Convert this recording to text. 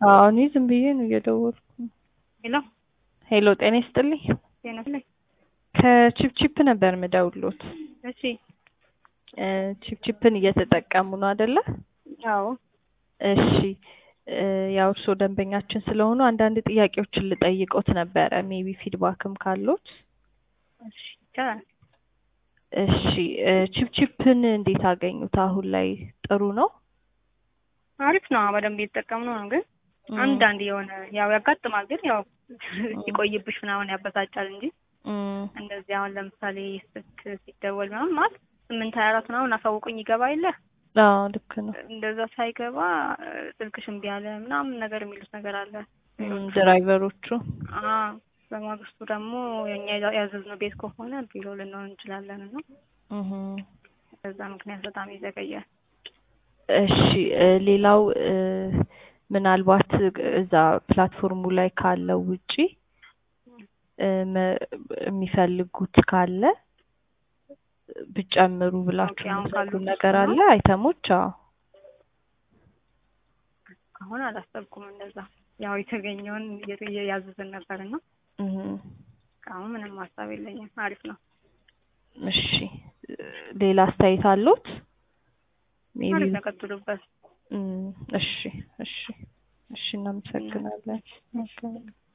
አዎ እኔ ዝም ብዬ ነው እየደወልኩ ነው። ሄሎ ሄሎ ጤና ይስጥልኝ። ጤና ይስጥልኝ። ከቺፕቺፕ ነበር ምደውሎት። እሺ እ ቺፕቺፕን እየተጠቀሙ ነው አይደለ? አዎ እሺ እ ያው እርስዎ ደንበኛችን ስለሆኑ አንዳንድ ጥያቄዎችን ልጠይቆት ነበረ ሜቢ ፊድባክም ካሎት። እሺ ይቻላል። እሺ እ ቺፕቺፕን እንዴት አገኙት? አሁን ላይ ጥሩ ነው? አሪፍ ነው። በደንብ እየተጠቀምነው ነው። ግን አንዳንድ የሆነ ያው ያጋጥማል። ግን ያው ሲቆይብሽ ምናምን ያበሳጫል እንጂ እም፣ እንደዚህ አሁን ለምሳሌ ስልክ ሲደወል ምናምን ማለት ስምንት ሀያ አራት ምናምን አሳውቁኝ ይገባ የለ አዎ ልክ ነው። እንደዛ ሳይገባ እ ስልክሽ እምቢ አለ ምናምን ነገር የሚሉት ነገር አለ። እም፣ ድራይቨሮቹ አ በማግስቱ ደግሞ የኛ ያዘዝነው ቤት ከሆነ ቢሮ ልንሆን እንችላለን እና እህ በዛ ምክንያት በጣም ይዘገያል። እሺ እ ሌላው እ ምናልባት እዛ ፕላትፎርሙ ላይ ካለው ውጪ እ መ- የሚፈልጉት ካለ ብጨምሩ ብላችሁ ኦኬ፣ አሁን የምትነግሩን ካሉት ነገር ነው? አለ አይተሞች? አዎ አሁን አላሰብኩም እንደዛ። ያው የተገኘውን እየ- እያዘዝን ነበር እና እህ አሁን ምንም ሀሳብ የለኝም። አሪፍ ነው። እሺ እ ሌላ አስተያየት አለዎት? ሜቢ አሪፍ ነው። ቀጥሉበት። እም፣ እሺ እሺ እሺ እናመሰግናለን።